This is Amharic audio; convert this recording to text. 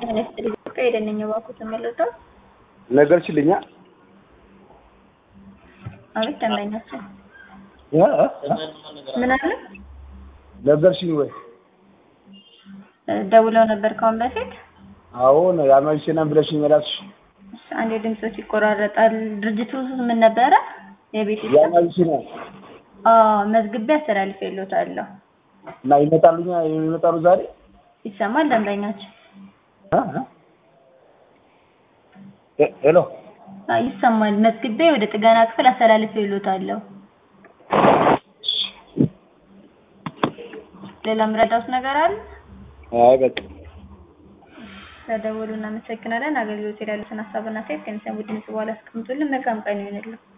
ጤና ይስጥልኝ። ከሄደነኝ እባክዎ ተመለሰው። ነገርሽልኛ አቤት ደንበኛችን እ ምን አለ? ነገርሽኝ ወይ? ደውለው ነበር ከአሁን በፊት? አዎ ነው ያመልሽናም ብለሽኝ የላክሽ እሺ፣ አንዴ ድምጾች ይቆራረጣል። ድርጅቱ ምን ነበረ? የቤት ውስጥ ያመልሽና አዎ፣ መዝግቤ አስተላልፌልዎታለሁ። እና ይመጣሉኛ የሚመጣሉ ዛሬ ይሰማል ደንበኛችን? እ እ ሄሎ አዎ ይሰማል። መዝግቤ ወደ ጥገና ክፍል አስተላልፌልዎታለሁ። ሌላ ምረዳውት ነገር አለ? አይ በቃ ስለደወሉ እናመሰግናለን። አገልግሎት ላይ ያሉትን ሀሳብና አስተያየት ከሚሰሙ ድምጽ በኋላ አስቀምጡልን። መልካም ቀን ይሁንልን።